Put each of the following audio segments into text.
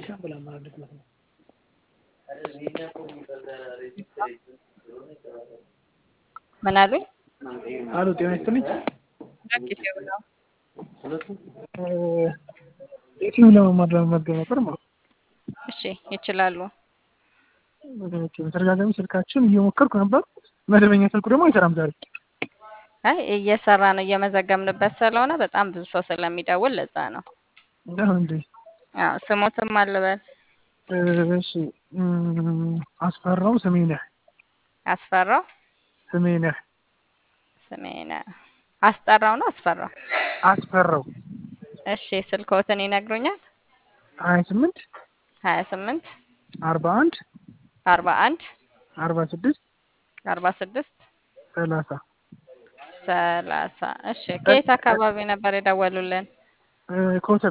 ምን አሉኝ? አሉ ጤና ይስጥልኝ። ጊዜው ነው። የትኛው ለመማር ለመመዝገብ ነበር ማለት ነው። እሺ ይችላሉ። በተደጋጋሚ ስልካችን እየሞከርኩ ነበር። መደበኛ ስልኩ ደግሞ አይሰራም ዛሬ። አይ እየሰራ ነው እየመዘገብንበት ስለሆነ በጣም ብዙ ሰው ስለሚደውል ለዛ ነው። ነው እንዴ? አዎ ስሞትም አልበል እሺ እም፣ አስፈራው ስሜ ነህ አስፈራው ስሜ ነህ ስሜነ አስጠራው ነው አስፈራው። አስፈራው እሺ ስልክዎትን ይነግሩኛል? ሀያ ስምንት ሀያ ስምንት አርባ አንድ አርባ አንድ አርባ ስድስት አርባ ስድስት ሰላሳ ሰላሳ እሺ ከየት አካባቢ ነበር የደወሉልን? ኮተቤ።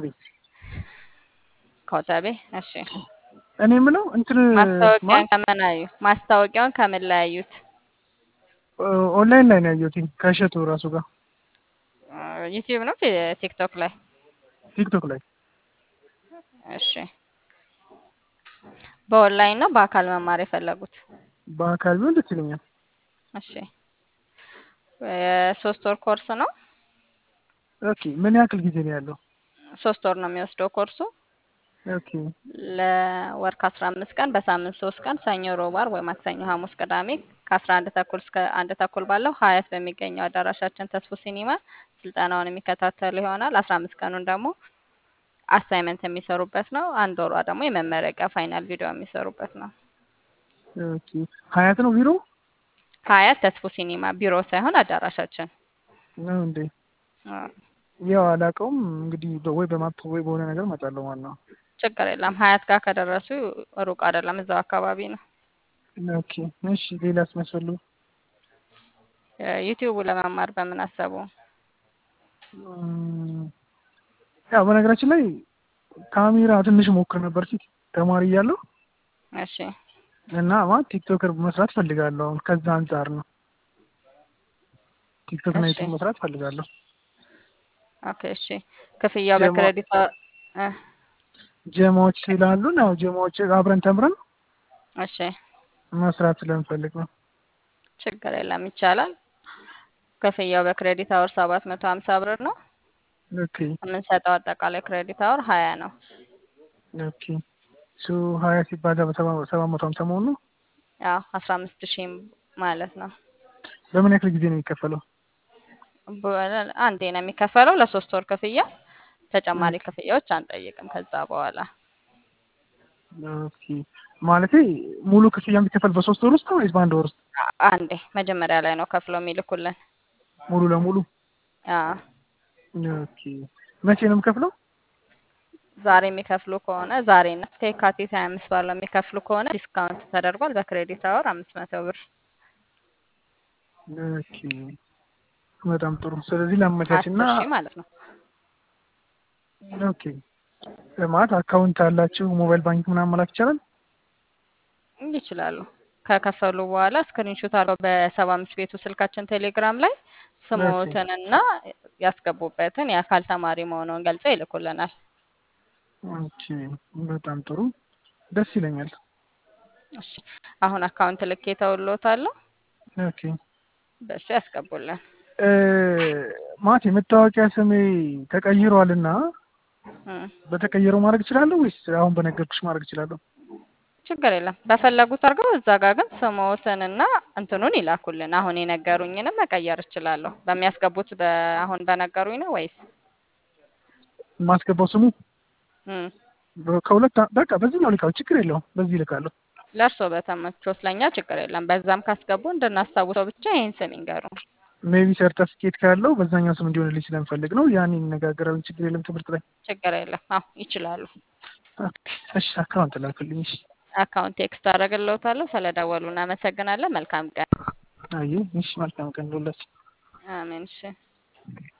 ኮተቤ። እሺ እኔ የምለው እንትን ማስታወቂያን ከምን አዩ? ማስታወቂያውን ከምን ላይ አዩት? ኦንላይን ላይ ነው ያየሁት ከእሸቱ ራሱ ጋር ዩቲዩብ ነው ቲ- ቲክቶክ ላይ? ቲክቶክ ላይ እሺ በኦንላይን ነው በአካል መማር የፈለጉት? በአካል ቢሆን ደስ ይለኛል። እሺ የሶስት ወር ኮርስ ነው። ኦኬ ምን ያክል ጊዜ ነው ያለው? ሶስት ወር ነው የሚወስደው ኮርሱ ኦኬ ለወር ከአስራ አምስት ቀን በሳምንት ሶስት ቀን ሰኞ፣ ሮብ፣ ዓርብ ወይ ማክሰኞ፣ ሐሙስ፣ ቅዳሜ ከአስራ አንድ ተኩል እስከ አንድ ተኩል ባለው ሀያት በሚገኘው አዳራሻችን ተስፎ ሲኒማ ስልጠናውን የሚከታተሉ ይሆናል። አስራ አምስት ቀኑን ደግሞ አሳይመንት የሚሰሩበት ነው። አንድ ወሯ ደግሞ የመመረቂያ ፋይናል ቪዲዮ የሚሰሩበት ነው። ኦኬ ሀያት ነው ቢሮ ሀያት ተስፎ ሲኒማ ቢሮ ሳይሆን አዳራሻችን። ነው እንዴ? አዎ፣ ያው አላውቀውም እንግዲህ በ- ወይ በማፕ ወይ በሆነ ነገር እመጣለሁ ማለት ነው። ችግር የለም። ሀያት ጋር ከደረሱ ሩቅ አይደለም፣ እዛው አካባቢ ነው። ኦኬ እሺ ሌላስ መስፈሉ ዩቲዩቡ ለመማር በምን አሰቡ? እም፣ ያው በነገራችን ላይ ካሜራ ትንሽ ሞክር ነበር ፊት ተማሪ እያለሁ እሺ እና ማለት ቲክቶከር መስራት ፈልጋለሁ። አሁን ከዛ አንጻር ነው ቲክቶክ እና እሺ። ዩቲዩብ መስራት ፈልጋለሁ። ኦኬ እሺ። ክፍያው ጀማ- በክሬዲት አ- እ ጀማዎች ስላሉን ያው ጀማዎች አብረን ተምረን እሺ መስራት ስለምፈልግ ነው። ችግር የለም ይቻላል። ክፍያው በክሬዲት አወር ሰባት መቶ ሀምሳ ብር ነው። ኦኬ የምንሰጠው አጠቃላይ ክሬዲት አወር ሀያ ነው። ኦኬ ሱ ሀያ ሲባዛ በሰባ ሰባት መቶ ሀምሳ መሆኑ ነው። ያው አስራ አምስት ሺህ ማለት ነው። በምን ያክል ጊዜ ነው የሚከፈለው? በ- አንዴ ነው የሚከፈለው ለሶስት ወር ክፍያ። ተጨማሪ ክፍያዎች አንጠይቅም ከዛ በኋላ ኦኬ ማለቴ ሙሉ ክፍያ የሚከፈል በሶስት ወር ውስጥ ነው ወይስ በአንድ ወር ውስጥ? አ- አንዴ መጀመሪያ ላይ ነው ከፍለው የሚልኩልን። ሙሉ ለሙሉ አዎ ኦኬ መቼ ነው የምከፍለው? ዛሬ የሚከፍሉ ከሆነ ዛሬ እና እስከ የካቲት ሀያ አምስት ባለው የሚከፍሉ ከሆነ ዲስካውንት ተደርጓል። በክሬዲት አወር አምስት መቶ ብር ኦኬ በጣም ጥሩ። ስለዚህ አስር ላመቻችና ሺህ ማለት ነው። ኦኬ ማለት አካውንት አላችሁ ሞባይል ባንክ ምናምን መላክ ይቻላል? ይችላሉ። ከከፈሉ በኋላ ስክሪንሾት አድርገው በሰባ አምስት ቤቱ ስልካችን ቴሌግራም ላይ ስሞትንና ያስገቡበትን የአካል ተማሪ መሆኑን ገልጸው ይልኩልናል። ኦኬ በጣም ጥሩ ደስ ይለኛል። እሺ አሁን አካውንት ልኬ ተውሎታለሁ። ኦኬ በሱ ያስገቡልን። እ ማለት የመታወቂያ ስሜ ተቀይሯልና እም፣ በተቀየረው ማድረግ እችላለሁ ወይስ አሁን በነገርኩሽ ማድረግ እችላለሁ? ችግር የለም። በፈለጉት አድርገው እዛ ጋር ግን ስሞትንና እንትኑን ይላኩልን። አሁን የነገሩኝንም መቀየር እችላለሁ። በሚያስገቡት በ- አሁን በነገሩኝ ነው ወይስ የማስገባው ስሙ እም፣ በ- ከሁለት አ- በቃ በዚህኛው ልካው ችግር የለውም። በዚህ ልካለሁ። ለእርሶ በተመቾት ለእኛ ችግር የለም። በዛም ካስገቡ እንድናስታውሰው ብቻ ይህን ስም ይንገሩ። ሜቢ ሰርተፍኬት ካለው በዛኛው ስም እንዲሆንልኝ ስለምፈልግ ነው። ያን እንነጋገራለን። ችግር የለም። ትምህርት ላይ ችግር የለም። አዎ ይችላሉ። ኦኬ፣ እሺ አካውንት ላክልኝ። እሺ አካውንት ቴክስት አደረግልዎታለሁ። ስለደወሉ እናመሰግናለን። መልካም ቀን። አይ እሺ፣ መልካም ቀን ሉላችሁ። አሜን። እሺ